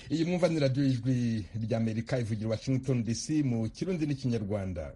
iyi mwumva ni radiyo y'ijwi ry'amerika ivugira washington dc mu kirundi n'ikinyarwanda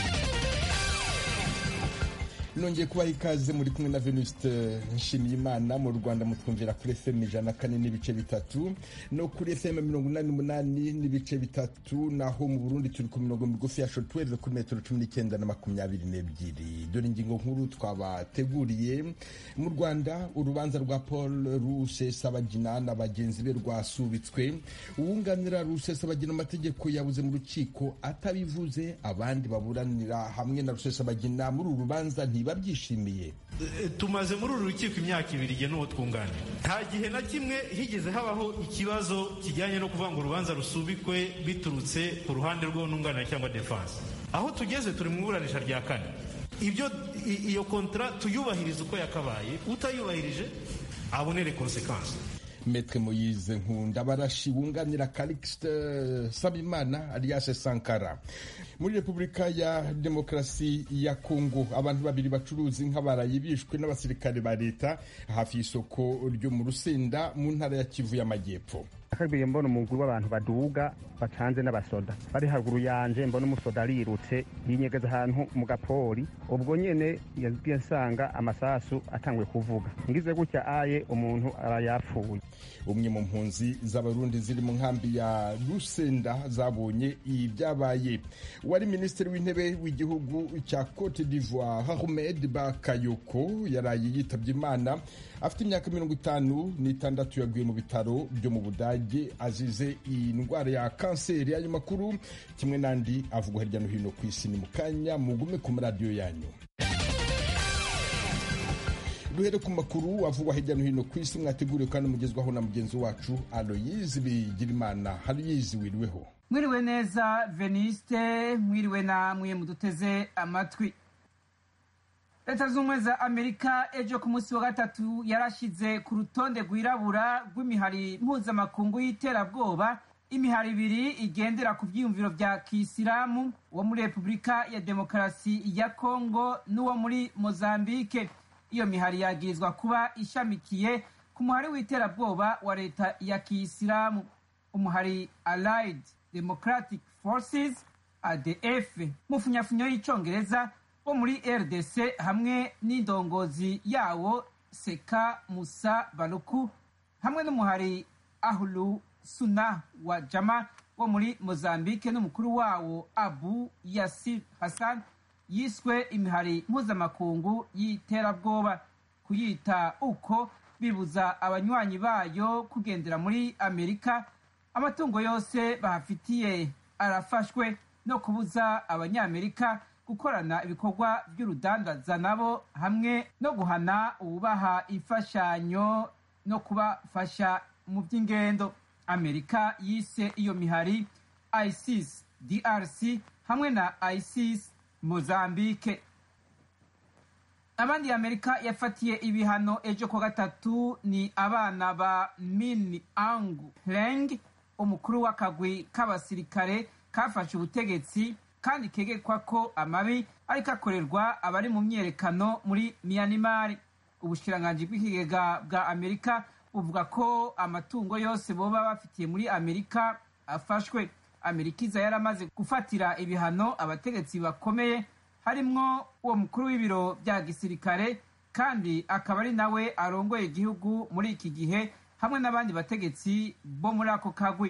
nongeye kubaha ikaze muri kumwe na venuste nshimiyimana mu rwanda mutwumvira kuri fm ijana kane n'ibice bitatu no kuri fm mirongo inani n'umunani n'ibice bitatu naho mu burundi turi ku mirongo migufi ya shotweve kuri metero cumi n'icyenda na makumyabiri n'ebyiri dore ingingo nkuru twabateguriye mu rwanda urubanza rwa paul rusesabagina na bagenzi be rwasubitswe uwunganira rusesabagina amategeko yabuze mu rukiko atabivuze abandi baburanira hamwe na rusesabagina muri uru rubanza ntibabyishimiye tumaze muri uru rukiko imyaka ibiri igihe n'uwo twunganira nta gihe na kimwe higeze habaho ikibazo kijyanye no kuvuga ngo urubanza rusubikwe biturutse ku ruhande rw'ununganira cyangwa defanse aho tugeze turi mu iburanisha rya kane ibyo iyo kontara tuyubahiriza uko yakabaye utayubahirije abonere konsekansi metre moyize nkunda barashi wunganira calixte sabimana alias sankara muri repubulika ya demokarasi ya kongo abantu babiri bacuruza inka baraye bishwe n'abasirikare ba leta hafi y'isoko ryo mu rusenda mu ntara ya kivu y'amajyepfo akagiye mbona umuguru w'abantu baduga bacanze n'abasoda bari haruguru yanje mbona umusoda arirutse yinyegeza ahantu mu gapori ubwo nyene yagiye nsanga amasasu atanguye kuvuga ngize gutya aye umuntu arayapfuye umwe mu mpunzi z'abarundi ziri mu nkambi ya rusenda zabonye ibyabaye wari minisitiri w'intebe w'igihugu cya cote d'ivoire ahmed bakayoko yaraye yitabye imana afite imyaka mirongo itanu n'itandatu yaguye mu bitaro byo mu budage azize iyi ndwara ya kanseri y'ayo makuru kimwe n'andi avugwa hirya no hino ku isi ni mu kanya mugume ku maradiyo yanyu duhere ku makuru avugwa hirya no hino ku isi mwateguriwe kandi mugezwaho na mugenzi wacu aloyizi bigirimana aloyizi wiriweho mwiriwe neza veniste mwiriwe namwe muduteze amatwi leta z'ubumwe za amerika ejo ku munsi wa gatatu yarashyize ku rutonde rwirabura rw'imihari mpuzamakungu y'iterabwoba imihari ibiri igendera ku byiyumviro bya kisilamu uwo muri repubulika ya demokarasi ya kongo n'uwo muri mozambike iyo mihari yagirizwa kuba ishamikiye ku muhari w'iterabwoba wa leta ya kisilamu umuhari allied democratic forces adf mu funyafunyo y'icyongereza bo muri rdc hamwe n'indongozi yawo seka musa baruku hamwe n'umuhari ahulu suna wa jama wo muri mozambique n'umukuru wawo abu yasir hassan yiswe imihari mpuzamakungu y'iterabwoba kuyita uko bibuza abanywanyi bayo kugendera muri amerika amatungo yose bahafitiye arafashwe no kubuza abanyamerika gukorana ibikorwa by'urudandaza nabo hamwe no guhana ububaha imfashanyo no kubafasha mu by'ingendo amerika yise iyo mihari isis drc hamwe na isis mozambique abandi amerika yafatiye ibihano ejo ku gatatu ni abana ba min ang leng umukuru w'akagwi k'abasirikare kafashe ubutegetsi kandi kegekwa ko amabi ariko akorerwa abari mu myerekano muri miyanimari ubushikiranganji bw'ikigega bwa amerika buvuga ko amatungo yose boba bafitiye muri amerika afashwe amerika iza yaramaze gufatira ibihano abategetsi bakomeye harimwo uwo mukuru w'ibiro bya gisirikare kandi akaba ari nawe arongoye igihugu muri iki gihe hamwe n'abandi bategetsi bo muri ako kagwi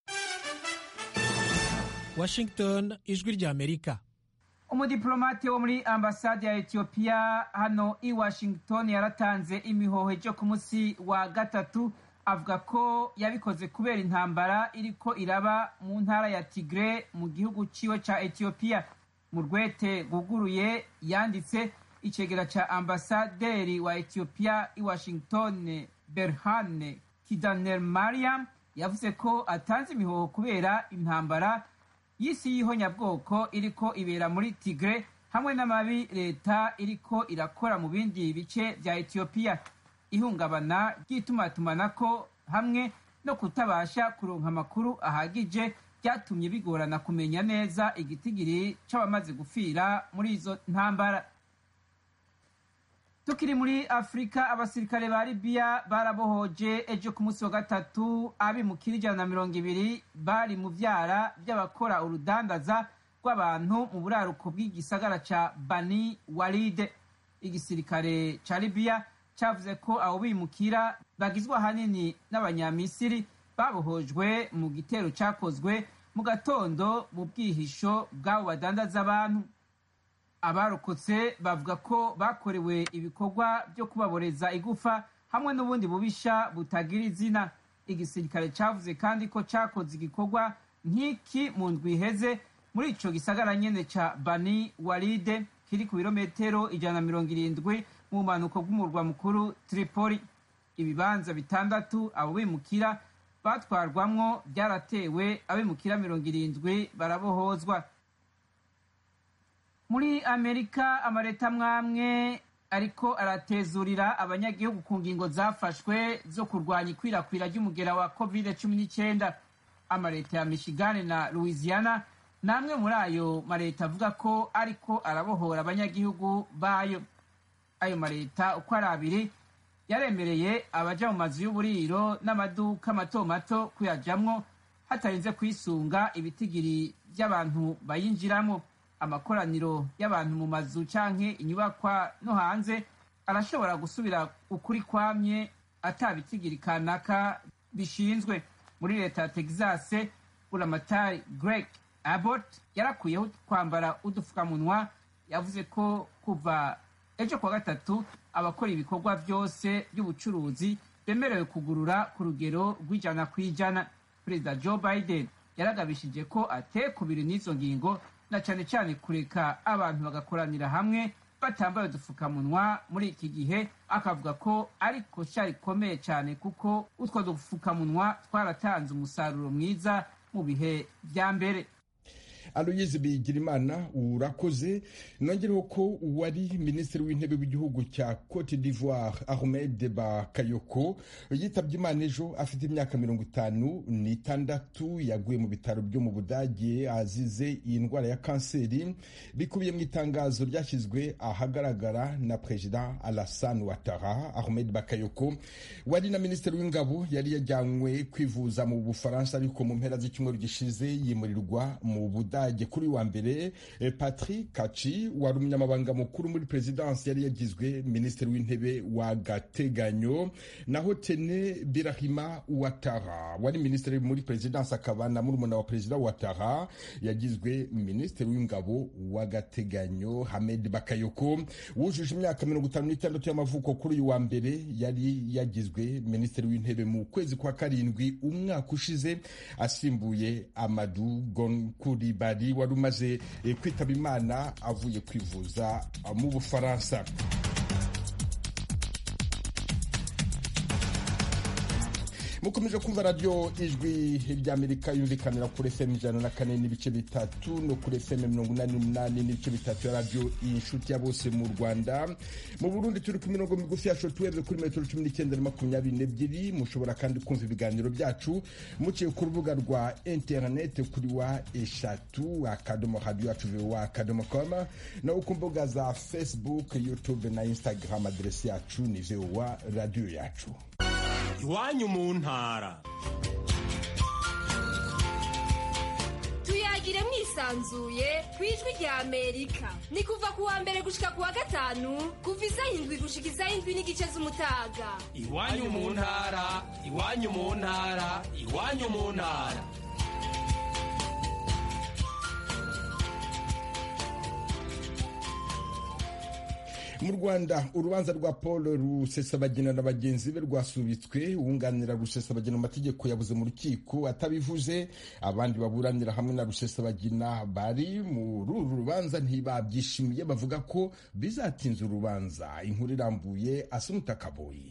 washington ijwi rya amerika umudiplomate wo muri ambasade ya etiyopiya hano i washington yaratanze imihoho ejo ku munsi wa gatatu avuga ko yabikoze kubera intambara iriko iraba mu ntara ya tigre mu gihugu ciwe ca etiyopiya mu rwete rwuguruye yanditse icegera ca ambasaderi wa etiyopiya i washington berhane kidaner mariam yavuze ko atanze imihoho kubera intambara y'isi y'ihonyabwoko iriko ibera muri tigre hamwe n'amabi leta iriko irakora mu bindi bice vya etiyopiya ihungabana ry'itumatumanako hamwe no kutabasha kuronka amakuru ahagije byatumye bigorana kumenya neza igitigiri c'abamaze gufira muri izo ntambara tukiri muri afurika abasirikare ba libiya barabohoje ejo ku munsi wa gatatu abimukira ijana na mirongo ibiri bari mu vyara vy'abakora urudandaza rw'abantu mu buraruko bw'igisagara ca bani walide igisirikare ca libiya cavuze ko abo bimukira bagizwe ahanini n'abanyamisiri babohojwe mu gitero cakozwe mu gatondo mu bwihisho bw'abo badandaza abantu abarokotse bavuga ko bakorewe ibikorwa byo kubaboreza igufa hamwe n'ubundi bubisha butagira izina igisirikare cavuze kandi ko cakoze igikorwa nk'iki mu ndwi iheze muri ico gisagara nyene ca bani walide kiri ku birometero ijana na mirongo irindwi mu bumanuko bw'umurwa mukuru tripoli ibibanza bitandatu abo bimukira batwarwamwo byaratewe abimukira mirongo irindwi barabohozwa muri amerika amaleta amwamwe ariko aratezurira abanyagihugu ku ngingo zafashwe zo kurwanya ikwirakwira ry'umugera wa covid cumi n'icyenda amaleta ya michigan na louisiana ni amwe muri ayo maleta avuga ko ariko arabohora abanyagihugu bayo ayo maleta uko ari abiri yaremereye abaja mu mazu y'uburiro n'amaduka mato mato kuyajamwo hatarinze kwisunga ibitigiri by'abantu bayinjiramo amakoraniro y'abantu mu mazu canke inyubakwa no hanze arashobora gusubira ukuri kwamye atabitigiri kanaka bishinzwe muri leta ya texas buramatari greg abbott yarakuyeho kwambara udufukamunwa yavuze ko kuva ejo kuwa gatatu abakora ibikorwa byose by'ubucuruzi bemerewe kugurura ku rugero rw'ijana ku ijana perezida joe biden yaragabishije ko atekubiri n'izo ngingo na cyane cyane kureka abantu bagakoranira hamwe batambaye udupfukamunwa muri iki gihe akavuga ko ariko sha rikomeye cyane kuko utwo dupfukamunwa twaratanze umusaruro mwiza mu bihe bya mbere aloyizi bigirimana urakoze nongereho ko uwari minisitiri w'intebe w'igihugu cya cote d'ivoire ahmed bakayoko yitabye imana ejo afite imyaka mirongo itanu n'itandatu yaguye mu bitaro byo mu budage azize iyi ndwara ya kanseri bikubiye mu itangazo ryashyizwe ahagaragara na perezida alassane ouattara ahmed bakayoko wari na minisitiri w'ingabo yari yajyanywe kwivuza mu bufaransa ariko mu mpera z'icyumweru gishize yimurirwa mu budage budage kuri wa mbere patrick kaci wari umunyamabanga mukuru muri perezidansi yari yagizwe minisitiri w'intebe wa gateganyo naho tene birahima watara wari minisitiri muri perezidansi akaba na murumuna wa perezida watara yagizwe minisitiri w'ingabo wa gateganyo hamed bakayoko wujuje imyaka mirongo itanu n'itandatu y'amavuko kuri uyu wa mbere yari yagizwe minisitiri w'intebe mu kwezi kwa karindwi umwaka ushize asimbuye amadu gonkuri bari wari umaze kwitaba imana avuye kwivuza mu bufaransa mukomeje kumva radiyo ijwi ry'amerika yumvikanira kuri fm ijana na kane n'ibice bitatu no kuri fm mirongo inani n'umunani n'ibice bitatu ya radiyo inshuti ya bose mu rwanda mu burundi turi ku mirongo migufi ya shotuweve kuri metero cumi n'icyenda na makumyabiri n'ebyiri mushobora kandi kumva ibiganiro byacu muciye ku rubuga rwa interineti kuri wa eshatu akadomo radiyo yacu vowa akadomo koma naho ku mbuga za facebook youtube na instagram aderesi yacu ni vowa radiyo yacu iwanyu mu ntara tuyagire mwisanzuye ku ijwi rya amerika ni kuva ku wa mbere gushika ku wa gatanu kuva isaha indwi gushika isaha indwi n'igice z'umutaga iwanyu mu ntara iwanyu mu ntara iwanyu mu ntara mu rwanda urubanza rwa paul rusesabagina na bagenzi be rwasubitswe uwunganira rusesabagina mu mategeko yabuze mu rukiko atabivuze abandi baburanira hamwe na rusesabagina bari muri uru rubanza ntibabyishimiye bavuga ko bizatinza urubanza inkuru irambuye asumuta kaboyi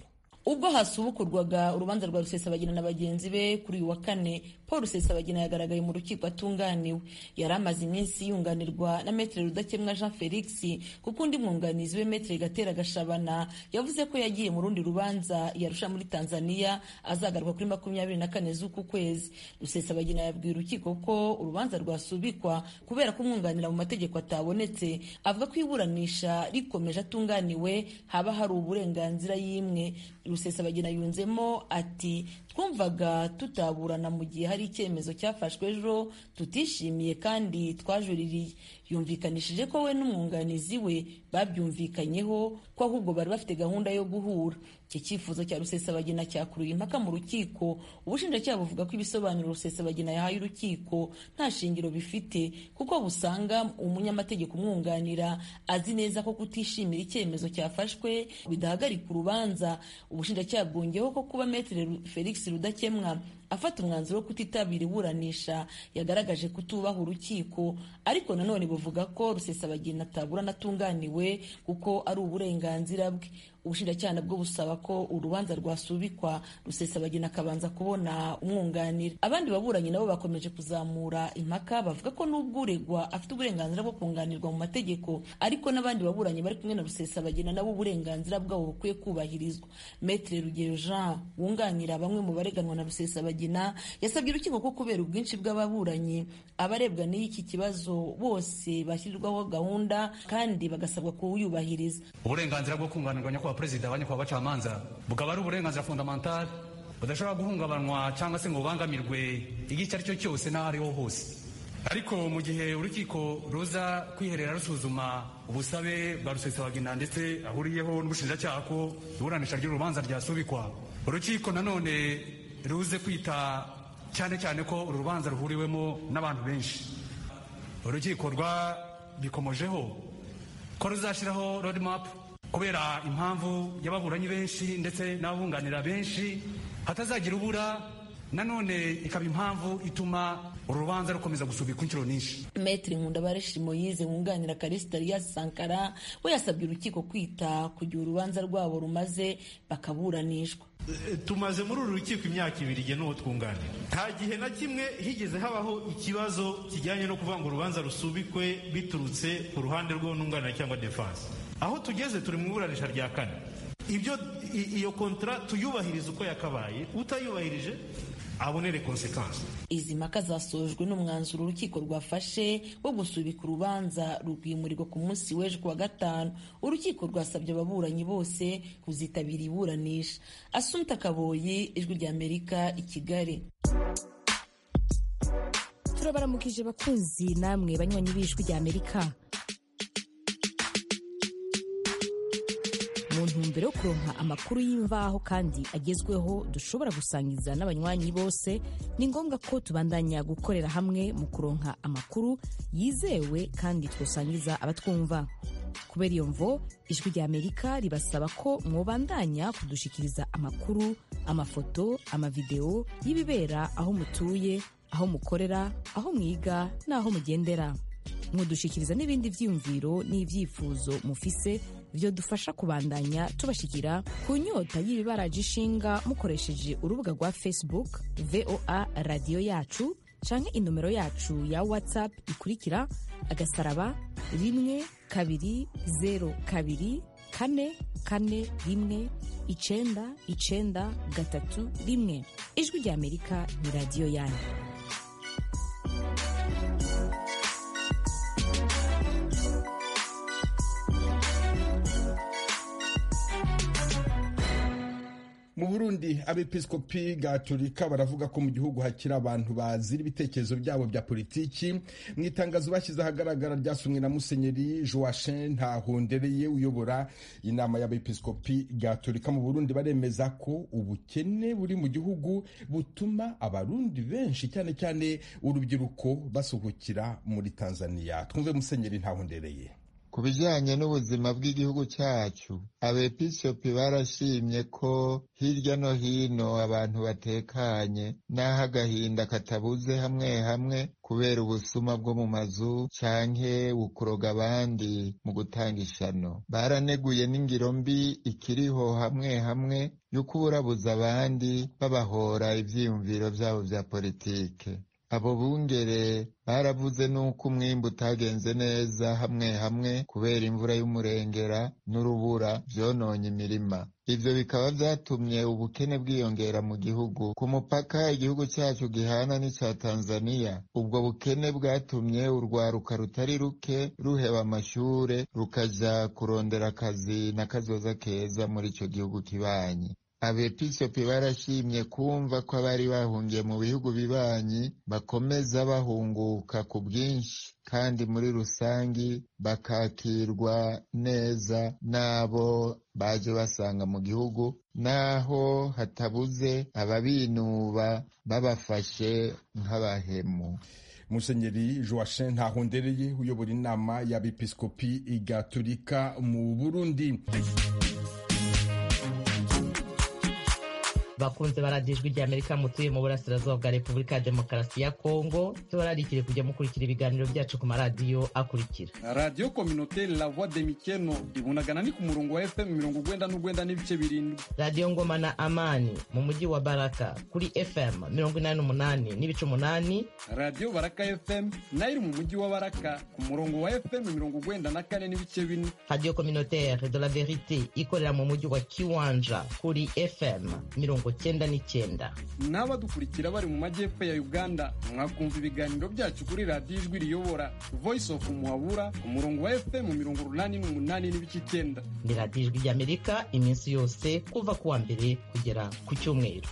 ubwo hasubukurwaga urubanza rwa rusesabagina na bagenzi be kuri uyu wa kane paul rusesabagina yagaragaye mu rukiko atunganiwe yari amaze iminsi yunganirwa na metere rudakemwa jean felix kuko undi mwunganizi we metere gatera gashabana yavuze ko yagiye mu rundi rubanza yarusha muri tanzania azagaruka kuri makumyabiri na kane z'uku kwezi rusesabagina yabwiye urukiko ko urubanza rwasubikwa kubera ko umwunganira mu mategeko atabonetse avuga ko iburanisha rikomeje atunganiwe haba hari uburenganzira y'imwe rusesabagina yunzemo ati twumvaga tutaburana mu gihe hari icyemezo cyafashwe ejo tutishimiye kandi twajuririye yumvikanishije ko we n'umwunganizi we babyumvikanyeho ko ahubwo bari bafite gahunda yo guhura iki cyifuzo cya rusesabagina cyakuruye impaka mu rukiko ubushinjacyaha buvuga ko ibisobanuro rusesabagina yahaye urukiko nta shingiro bifite kuko busanga umunyamategeko umwunganira azi neza ko kutishimira icyemezo cyafashwe bidahagarika urubanza ubushinjacyaha bwongeyeho ko kuba metere felix rudakemwa afata umwanzuro wo kutitabira iburanisha yagaragaje kutubaha urukiko ariko nanone buvuga ko rusesabagina ataburana atunganiwe kuko ari uburenganzira bwe ubushinjacyaha nabwo busaba ko urubanza rwasubikwa rusesabagina akabanza kubona umwunganira abandi baburanyi nabo bakomeje kuzamura impaka bavuga ko n'ubwo uregwa afite uburenganzira bwo kunganirwa mu mategeko ariko n'abandi baburanyi bari kumwe na rusesabagina nabo uburenganzira bwabo bukwiye kubahirizwa metere rugero jean wunganira bamwe mu bareganwa na rusesabagina yasabye urukiko ko kubera ubwinshi bw'ababuranyi abarebwa n'iki kibazo bose bashyirirwaho gahunda kandi bagasabwa kuwuyubahiriza uburenganzira bwo kunganirwa nyakubahwa perezida wa nyakubahwa bacamanza bukaba ari uburenganzira fundamental budashobora guhungabanwa cyangwa se ngo bubangamirwe igihe icyo ari cyo cyose n'aho ariho hose ariko mu gihe urukiko ruza kwiherera rusuzuma ubusabe bwa rusesabagina ndetse ahuriyeho n'ubushinjacyaha ko iburanisha ry'urubanza ryasubikwa urukiko nanone ruze kwita cyane cyane ko uru rubanza ruhuriwemo n'abantu benshi urukiko rwabikomojeho ko ruzashyiraho roadmap kubera impamvu y'ababuranyi benshi ndetse n'ababunganira benshi hatazagira ubura nanone ikaba impamvu ituma urubanza rukomeza gusubikwa inshuro nyinshi metri nkundabareshi moyize wunganira karisita riyasi sankara we yasabye urukiko kwita ku gihe urubanza rwabo rumaze bakaburanishwa tumaze muri uru rukiko imyaka ibiri igihe n'uwo twunganira nta gihe na kimwe higeze habaho ikibazo kijyanye no kuvuga ngo urubanza rusubikwe biturutse ku ruhande rw'ununganira cyangwa defanse aho tugeze turi mu iburanisha rya kane ibyo iyo kontara tuyubahiriza uko yakabaye utayubahirije abonere konsekansi izi mpaka zasojwe n'umwanzuro urukiko rwafashe wo gusubika urubanza rwimurirwa ku munsi w'ejo kuwa gatanu urukiko rwasabye ababuranyi bose kuzitabira iburanisha asumta kaboyi ijwi ry'amerika i kigali turabaramukije bakunzi namwe banywanyi b'ijwi ry'amerika mu ntumbero yo kuronka amakuru y'imvaho kandi agezweho dushobora gusangiza n'abanywanyi bose ni ngombwa ko tubandanya gukorera hamwe mu kuronka amakuru yizewe kandi twosangiza abatwumva kubera iyo mvo ijwi rya amerika ribasaba ko mwobandanya kudushikiriza amakuru amafoto amavideo y'ibibera aho mutuye aho mukorera aho mwiga n'aho mugendera mudushikiriza n'ibindi vyiyumviro n'ivyifuzo mufise byo dufasha kubandanya tubashikira ku nyota y'ibibaraje ishinga mukoresheje urubuga rwa facebook voa radiyo yacu canke inomero yacu ya whatsapp ikurikira agasaraba rimwe kabiri zero kabiri kane kane rimwe icenda icenda gatatu rimwe ijwi rya amerika ni radiyo yanyu mu burundi abepiskopi gatolika baravuga ko mu gihugu hakiri abantu bazira ibitekerezo byabo bya politiki mu itangazo bashyize ahagaragara ryasomwe na musenyeri joachim ntahondereye uyobora inama y'abepiskopi gatolika mu burundi baremeza ko ubukene buri mu gihugu butuma abarundi benshi cyane cyane urubyiruko basuhukira muri tanzania twumve musenyeri ntahondereye ku bijanye n'ubuzima bw'igihugu cyacu abepiskopi barashimye ko hirya no hino abantu batekanye n'aho agahinda katabuze hamwe hamwe kubera ubusuma bwo mu mazu canke bukuroga abandi mu gutanga ishano baraneguye n'ingiro mbi ikiriho hamwe hamwe yo kuburabuza abandi babahora ivyiyumviro vyabo vya politike abo bungere baravuze n'uko umwimbu utagenze neza hamwe hamwe kubera imvura y'umurengera n'urubura vyononye imirima ivyo bikaba vyatumye ubukene bwiyongera mu gihugu ku mupaka igihugu cacu gihana n'ica tanzaniya ubwo bukene bwatumye urwaruka rutari ruke ruheba amashure rukaja kurondera akazi n'akazoza keza muri ico gihugu kibanyi abepiskopi barashimye kumva ko abari bahungiye mu bihugu bibanyi bakomeza bahunguka ku bwinshi kandi muri rusangi bakakirwa neza n'abo baje basanga mu gihugu naho hatabuze ababinuba babafashe nk'abahemu musenyeri joachim ntahondereye uyobora inama y'abepiskopi gatolika mu burundi bakunze baradiyo ijwi rya amerika mutuye mu burasirazuba bwa repubulika ya demokarasi ya kongo tubararikire kujya mukurikira ibiganiro byacu ku maradiyo akurikira radiyo kominoteri la voix de mikeno ibunagana ni ku murongo wa fm mirongo ugwenda n'ugwenda n'ibice birindwi radiyo ngoma na amani mu mujyi wa baraka kuri fm mirongo inani n'umunani n'ibice umunani radiyo baraka fm nayo iri mu mujyi wa baraka ku murongo wa fm mirongo ugwenda na kane n'ibice bine radiyo kominoteri de la verite ikorera mu mujyi wa kiwanja kuri fm mirongo cyenda n'icyenda n'abadukurikira bari mu majyepfo ya uganda mwakumva ibiganiro byacu kuri radiyo ijwi riyobora voice of muhabura ku murongo wa fm mirongo urunani n'umunani n'ibice icyenda ni radiyo ijwi ry'amerika iminsi yose kuva ku wa mbere kugera ku cyumweru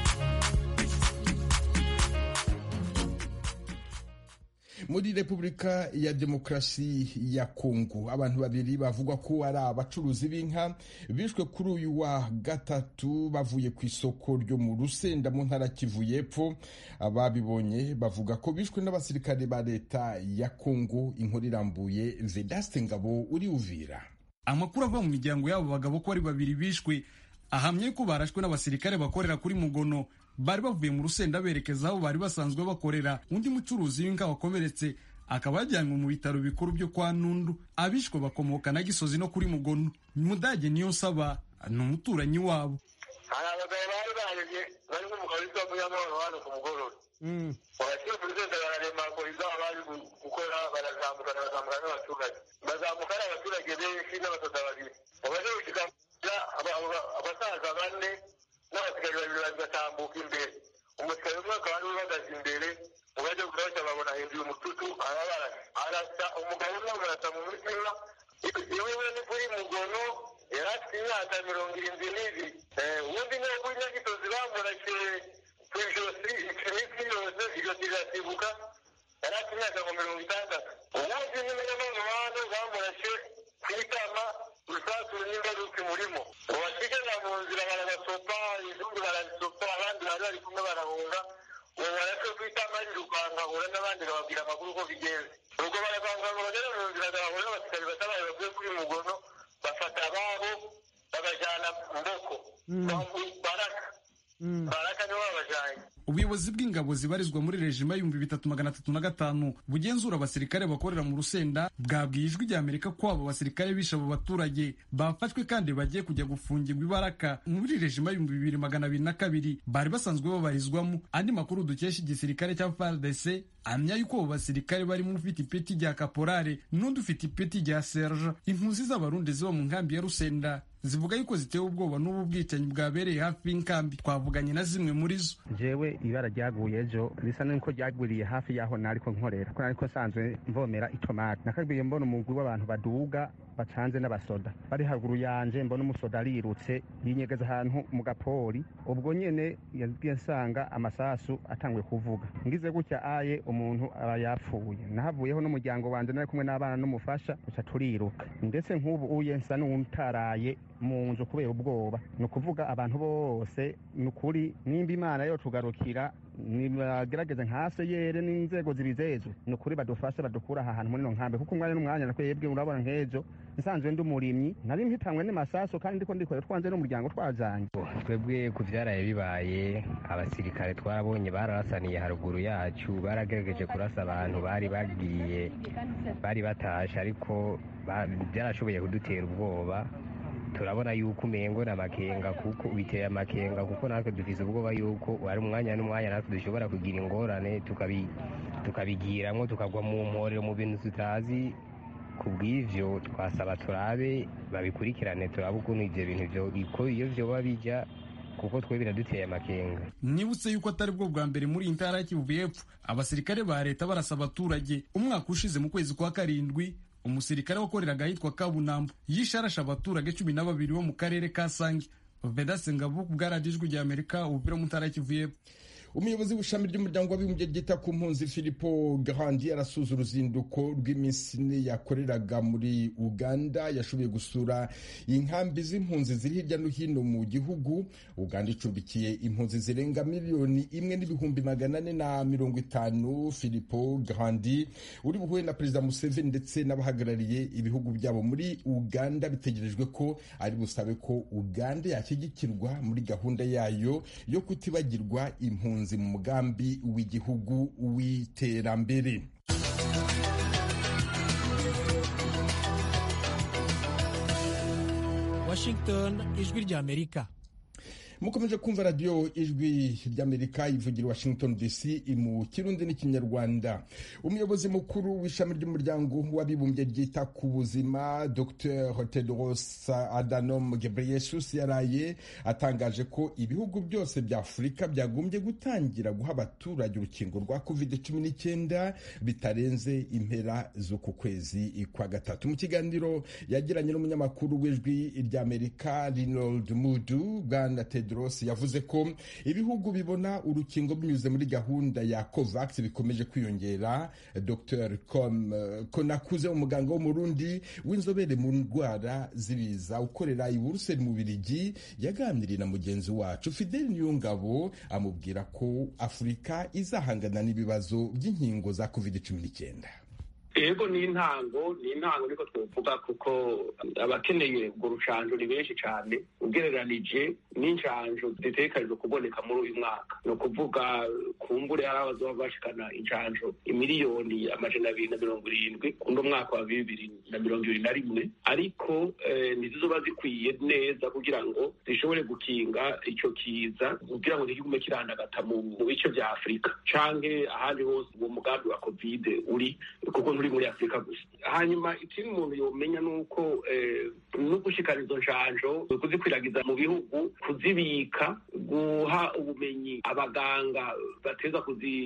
muri repubulika ya demokarasi ya kongo abantu babiri bavugwa ko ari abacuruzi b'inka bishwe kuri uyu wa gatatu bavuye ku isoko ryo mu rusenda mu ntara kivu y'epfo ababibonye bavuga ko bishwe n'abasirikare ba leta ya kongo inkuru irambuye vedaste ngabo uri uvira amakuru ava mu miryango y'abo bagabo ko ari babiri bishwe ahamye ko barashwe n'abasirikare bakorera kuri mugono bari bavuye mu rusenda berekeza aho bari basanzwe bakorera undi mucuruzi w'inka wakomeretse akaba yajyanywe mu bitaro bikuru byo kwa nundu abishwe bakomoka na gisozi no kuri mugono mudage niyo nsaba ni umuturanyi wabo hari abagabo bari baje bari nk'umugabo witwa munyamahoro hano ku mugoroba abashinzwe urugendo bararemaguriza abari gukora barazamuka barazamuka n'abaturage bazamuka ari abaturage benshi n'abasoda babiri baje gushikira abasaza bane n'abasigaye babiri bari batambuka imbere umusirikare umwe akaba ariwe uhagaze imbere ubaje kurabasha babona hejuru umututu arabara arasa umugabo umwe amurasa mu mutima iwe ni kuri mugono yari afite imyaka mirongo irindwi n'ibiri ubundi niwe kuri nyagisozi bamurashe ku ijosi iminsi yose ijosi rirasibuka yari afite imyaka nka mirongo itandatu ubundi ni munyamahoro bamurashe ku itama rusasu n'ingaruka imurimo ubasigara mu nzira barabasopa izindi barazisopa abandi bari bari kumwe barahunga uwo barashe ku itama rirukanka ahura n'abandi bababwira amakuru uko bigenze ubwo baravanga ngo bagere mu nzira agahura n'abasirikare batabaye bavuye kuri mugono bafata ababo babajyana mboko baraka baraka nibo babajyanye ubuyobozi bw'ingabo zibarizwa muri rejima y'ibihumbi bitatu magana atatu na gatanu bugenzura abasirikare bakorera mu rusenda bwabwiye ijwi rya amerika ko abo basirikare bishe abo baturage bafashwe kandi bagiye kujya gufungirwa ibaraka muri rejima y'ibihumbi bibiri magana abiri na kabiri bari basanzwe babarizwamo andi makuru dukesha igisirikare cya fardc amya yuko abo basirikare barimo ufite ipeti rya kaporare n'undi ufite ipeti rya serge impunzi z'abarundi ziba mu nkambi ya rusenda zivuga yuko zitewe ubwoba n'ubu bwicanyi bwabereye hafi y'inkambi twavuganye na zimwe muri zo jewe ibara ryaguye ejo risa n'uko ryagwiriye hafi y'aho nariko nkorera ko nariko nsanzwe mvomera itomati nakabwiye mbona umugwi w'abantu baduga bacanze n'abasoda bari haruguru yanje mbona umusoda arirutse yinyegeza ahantu mu gapori ubwo nyene yagiye nsanga amasasu atanguye kuvuga ngize gutya aye umuntu aba yapfuye nahavuyeho n'umuryango wanje nari kumwe n'abana n'umufasha duca turiruka ndetse nk'ubu uye nsa n'uwutaraye mu nzu kubera ubwoba ni ukuvuga abantu bose ni ukuri nimba imana yo tugarukira nibagerageze nka seyere n'inzego zibizejwe ni ukuri badufashe badukura aha hantu muri ino nkambi kuko umwanya n'umwanya nakwebwe urabona nk'ejo nsanzwe ndi umurimyi nari mpitanywe n'amasaso kandi ndiko ndikorera twanze n'umuryango twajanye twebwe ku vyaraye bibaye abasirikare twarabonye bararasaniye haruguru yacu baragerageje kurasa abantu bari bagiye bari batashe ariko byarashoboye kudutera ubwoba turabona yuko umengo ni amakenga kuko biteye amakenga kuko natwe dufise ubwoba yuko ari umwanya n'umwanya natwe dushobora kugira ingorane tukabigiramwo tukagwa mu mporero mu bintu tutazi ku bw'ivyo twasaba turabe babikurikirane turabe ukuntu ivyo bintu iyo vyoba bija kuko twe biraduteye amakenga nibutse yuko atari bwo bwa mbere muri iyi ntara ya kivu y'epfo abasirikare ba leta barasa abaturage umwaka ushize mu kwezi kwa karindwi umusirikare wakoreraga ahitwa kabunambo yishe arashe abaturage cumi na babiri bo mu karere ka sange vedase ngabu bwaradijwe rya amerika ubupira mu ntara ya kivu y'epfo umuyobozi w'ishami ry'umuryango w'abibumbye ryita ku mpunzi filipo grandi arasuza uruzinduko rw'iminsi ine yakoreraga muri uganda yashoboye gusura inkambi z'impunzi ziri hirya no hino mu gihugu uganda icumbikiye impunzi zirenga miliyoni imwe n'ibihumbi magana ane na mirongo itanu filipo grandi uri buhuye na perezida museveni ndetse n'abahagarariye ibihugu byabo muri uganda bitegerejwe ko ari busabe ko uganda yashyigikirwa muri gahunda yayo yo kutibagirwa impunzi mu mugambi w'igihugu w'iterambere washington ijwi ry'amerika mukomeje kumva radiyo ijwi ry'amerika ivugira washington dc mu kirundi n'ikinyarwanda umuyobozi mukuru w'ishami ry'umuryango w'abibumbye ryita ku buzima dr tedros adhanom ghebreyesus yaraye atangaje ko ibihugu byose bya afurika byagombye gutangira guha abaturage urukingo rwa covid 19 bitarenze impera z'uku kwezi kwa gatatu mu kiganiro yagiranye n'umunyamakuru w'ijwi ry'amerika rinold mudu bwana tedros yavuze ko ibihugu bibona urukingo binyuze muri gahunda ya covax bikomeje kwiyongera dr konakuze umuganga w'umurundi w'inzobere mu ndwara z'ibiza ukorera i buruseli mu birigi yaganiriye na mugenzi wacu fideli niyongabo amubwira ko afurika izahangana n'ibibazo by'inkingo za covid cumi n'icyenda ego ni intango ni intango niko twavuga kuko abakeneye urwo rucanjo ni benshi cyane ugereranije n'incanjo zitegekanijwe kuboneka muri uyu mwaka ni ukuvuga kumbure hari abazoba bashikana incanjo imiliyoni amajana abiri na mirongo irindwi uno mwaka wa bibiri na mirongo ibiri na rimwe ariko ntizizoba zikwiye neza kugira ngo zishobore gukinga icyo kiza kugira ngo ntikigume kirandagata mu bice bya afurika canke ahandi hose uwo mugambi wa kovide uri kuko nturi muri afurika gusa hanyuma ikindi umuntu yomenya ni uko no gushikana izo njanjo kuzikwiragiza mu bihugu kuzibika guha ubumenyi abaganga bateza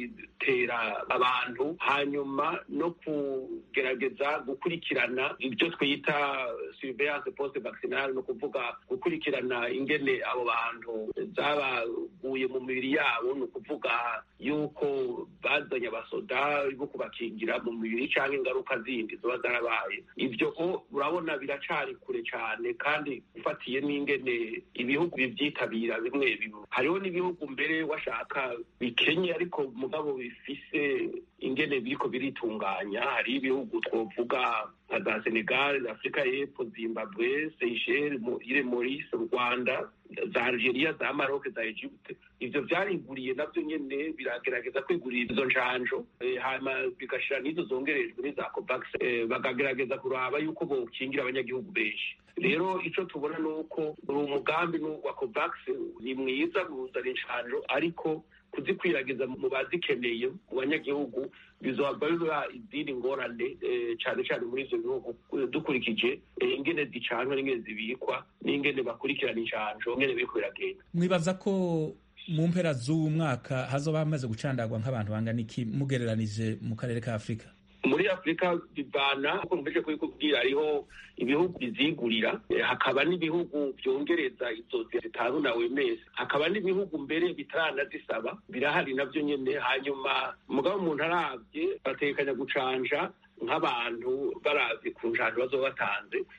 kuzitera abantu hanyuma no kugerageza gukurikirana ibyo twita surveillance post vaccinale ni ukuvuga gukurikirana ingene abo bantu zabaguye mu mibiri yabo ni ukuvuga yuko bazanye abasoda bo kubakingira mu mibiri cyangwa ingaruka zindi ziba zarabaye ibyo urabona biracari kure cyane kandi ufatiye n'ingene ibihugu bibyitabira bimwe bimwe hariho n'ibihugu mbere washaka bikenye ariko mugabo bifise ingene biriko biritunganya hari ibihugu twovuga nka za senegal afurika y'epfo zimbabwe seychelles ile maurice rwanda za algeria za maroc za egypte ivyo vyariguriye navyo nyene biragerageza kwigurira izo njanjo hanyuma bigashira n'izo zongerejwe n'iza covax bakagerageza kuraba yuko bokingira abanyagihugu benshi rero ico tubona ni uko uri umugambi wa covax ni mwiza guzana injanjo ariko kuzikwiragiza mu bazikeneye mu banyagihugu bizoba biba izindi ngorane cyane cyane muri ivyo bihugu dukurikije ingene zicanwa n'ingene zibikwa n'ingene bakurikirana injanjo ingene biriko biragenda mwibaza ko mu mpera z'uwu mwaka hazoba hamaze gucandagwa nk'abantu bangana iki mugereranije mu karere ka afurika muri afurika bivana uko mvuze kubikubwira hariho ibihugu bizigurira hakaba n'ibihugu byongereza izo zitanu na wemesi hakaba n'ibihugu mbere bitaranazisaba birahari navyo nyene hanyuma mugabo umuntu aravye batekanya gucanja nk'abantu baravye ku njanjo bazoba batanze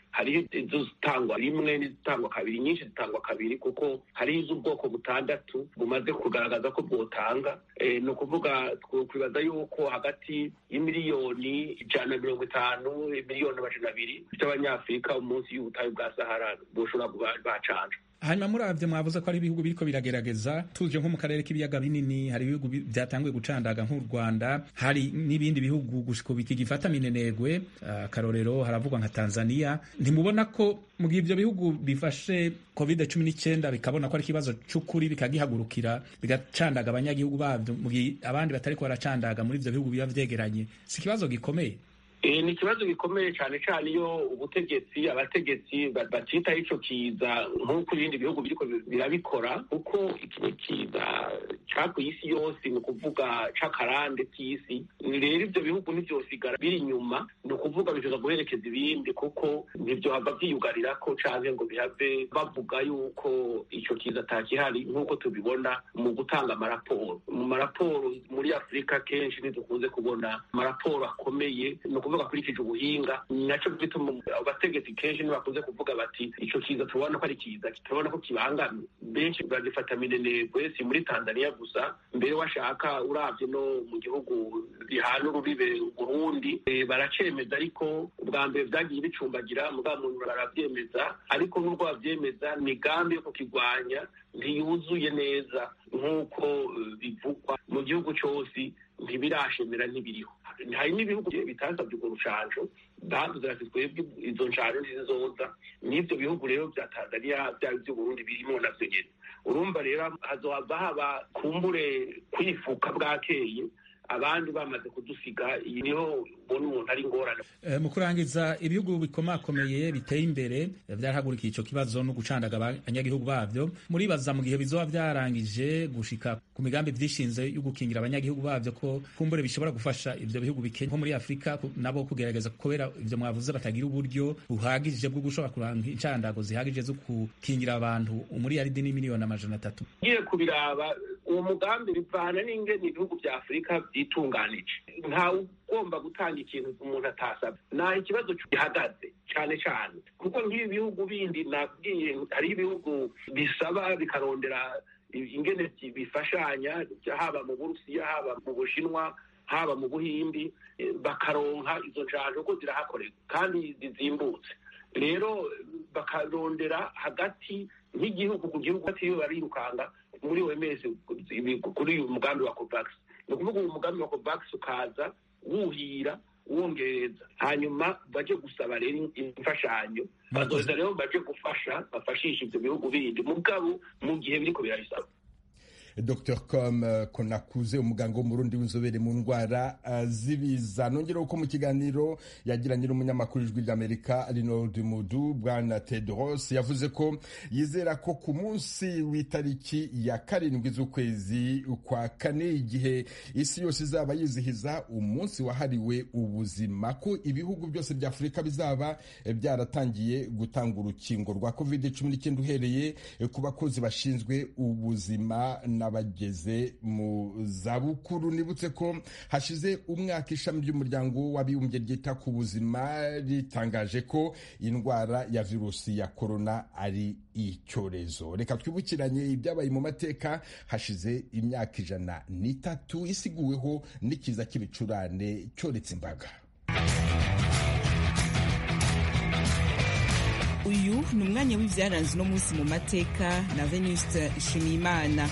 hariho izitangwa rimwe n'izitangwa kabiri nyinshi zitangwa kabiri kuko hariho iz'ubwoko butandatu bumaze kugaragaza ko bwotanga ni ukuvuga twibaza yuko hagati y'imiliyoni ijana na mirongo itanu miliyoni amajana abiri by'abanyafurika munsi y'ubutayu bwa sahara bushobora kuba bacanja hanyuma muravyo mwavuze ko ari ibihugu biriko biragerageza tuje nko mu karere k'ibiyaga binini hari ibihugu byatanguye gucandaga nk'u rwanda hari n'ibindi bihugu gushika bikigifata minenegwe akarorero uh, haravugwa nka tanzania ntimubona ko mu gihe ivyo bihugu bifashe covid cumi n'icyenda bikabona ko ari ikibazo c'ukuri bikagihagurukira bigacandaga abanyagihugu bavyo mu gihe abandi batariko baracandaga muri ivyo bihugu biba vyegeranye si ikibazo gikomeye ni ikibazo gikomeye cyane cyane iyo ubutegetsi abategetsi batitaho ico kiza nk'uko ibindi bihugu biriko birabikora kuko iki ni kiza cakuye isi yose ni ukuvuga c'akarande k'isi rero ivyo bihugu ntivyosigara biri inyuma ni ukuvuga bishobora guherekeza ibindi kuko ntivyohava vyiyugarirako canke ngo bihave bavuga yuko ico kiza atakihari nk'uko tubibona mu gutanga amaraporo mu maraporo muri afurika kenshi ntidukunze kubona amaraporo akomeye ni ukuvuga akurikije ubuhinga naco gituma abategetsi kenshi ntibakunze kuvuga bati ico kiza tubona ko ari kiza turabona ko kibangamye benshi bagifata minenegwe si muri tanzania gusa mbere washaka uravye no mu gihugu bihana urubibe burundi baracemeza ariko ubwa mbere vyagiye bicumbagira mugabo muntu baravyemeza ariko n'ubwo bavyemeza migambi yo kukigwanya ntiyuzuye neza nk'uko bivugwa mu gihugu cose ntibirashemera ntibiriho hari n'ibihugu bitasabye urwo rucanco bavuze bati twebwe izo ncanco ntizizoza n'ivyo bihugu rero vya tanzania vyaba ivy'uburundi birimo navyo nyene urumva rero hazohava haba kumbure kwifuka bwakeye abandi bamaze kudusiga iyi niho ubona umuntu ari ingorane mu kurangiza ibihugu bikomakomeye biteye imbere byarahagurukiye ico kibazo no gucandaga abanyagihugu bavyo muribaza mu gihe bizoba vyarangije gushika ku migambi vyishinze yo gukingira abanyagihugu bavyo ko kumbure bishobora gufasha ivyo bihugu bikenya nko muri afurika nabo kugerageza kubera ivyo mwavuze batagira uburyo buhagije bwo gushobora kuranga incandago zihagije zo gukingira abantu umuriyaridi n'imiliyoni amajana atatu ngiye kubiraba uwo mugambi bivana n'ingene ibihugu vya afurika vyitunganije ntawe ugomba gutanga ikintu umuntu atasabye naho ikibazo gihagaze cyane cyane kuko nk'ibi bihugu bindi nabwiye hariho ibihugu bisaba bikarondera ingene bifashanya haba mu burusiya haba mu bushinwa haba mu buhindi bakaronka izo njanjo ko zirahakorerwa kandi zizimbutse rero bakarondera hagati nk'igihugu ku gihugu batiyo barirukanga muri OMS kuri uyu mugambi wa COVAX ni ukuvuga uyu mugambi wa COVAX ukaza wuhira wongereza hanyuma baje gusaba rero imfashanyo bazoza rero baje gufasha bafashisha ivyo bihugu bindi mugabo mu gihe biriko birabisaba dr com konakuze umuganga w'umurundi w'inzobere mu ndwara z'ibiza nongereho ko mu kiganiro yagiranye n'umunyamakuru ijwi ry'amerika rinold mudu bwana tedros yavuze ko yizera ko ku munsi w'itariki ya karindwi z'ukwezi kwa kane igihe isi yose izaba yizihiza umunsi wahariwe ubuzima ko ibihugu byose bya afurika bizaba byaratangiye gutanga urukingo rwa covid cumi n'icyenda uhereye ku bakozi bashinzwe ubuzima n'abageze mu zabukuru nibutse ko hashize umwaka ishami ry'umuryango w'abibumbye ryita ku buzima ritangaje ko indwara ya virusi ya korona ari icyorezo reka twibukiranye ibyabaye mu mateka hashize imyaka ijana n'itatu isiguweho n'ikiza cy'ibicurane cyoretse imbaga uyu ni umwanya w'ibyaranze uno munsi mu mateka na venuste nshimiyimana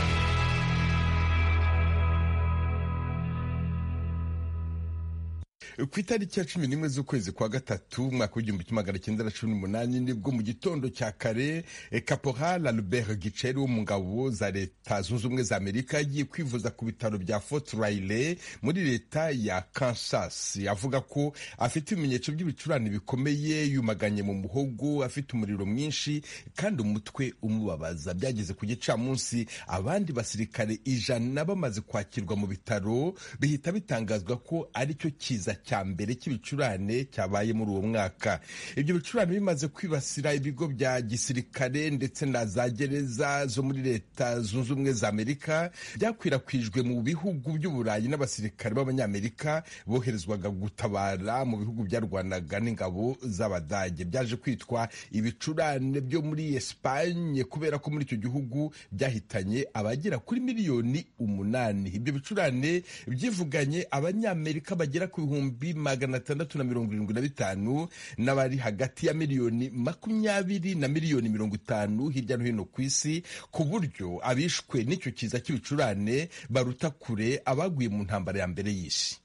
ku itariki ya cumi n'imwe z'ukwezi kwa gatatu umwaka w'igihumbi kimwe magana cyenda na cumi n'umunani nibwo mu gitondo cya kare caporal albert giceri wo mu ngabo za leta zunze ubumwe za amerika yagiye kwivuza ku bitaro bya fort riley muri leta ya kansas avuga ko afite ibimenyetso by'ibicurane bikomeye yumaganye mu muhogo afite umuriro mwinshi kandi umutwe umubabaza byageze ku gicamunsi abandi basirikare ijana bamaze kwakirwa mu bitaro bihita bitangazwa ko aricyo kiza cya mbere cy'ibicurane cyabaye muri uwo mwaka ibyo bicurane bimaze kwibasira ibigo bya gisirikare ndetse na za gereza zo muri leta zunze ubumwe za amerika byakwirakwijwe mu bihugu by'uburayi n'abasirikare b'abanyamerika boherezwaga gutabara mu bihugu byarwanaga n'ingabo z'abadage byaje kwitwa ibicurane byo muri esipanye kubera ko muri icyo gihugu byahitanye abagera kuri miliyoni umunani ibyo bicurane byivuganye abanyamerika bagera ku bihumbi magana atandatu na mirongo irindwi na bitanu n'abari hagati ya miliyoni makumyabiri na miliyoni mirongo itanu hirya no hino ku isi ku buryo abishwe n'icyo kiza cy'ibicurane baruta kure abaguye mu ntambara ya mbere y'isi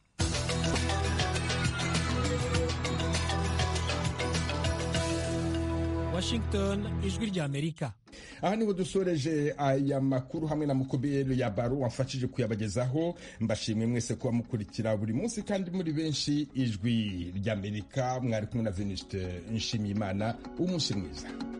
Washington ijwi rya Amerika aha niho dusoreje aya makuru hamwe na mukobere ya baro wamfashije kuyabagezaho mbashimwe mwese kuba mukurikira buri munsi kandi muri benshi ijwi ry'amerika mwari kumwe na veniste nshimiyimana umunsi mwiza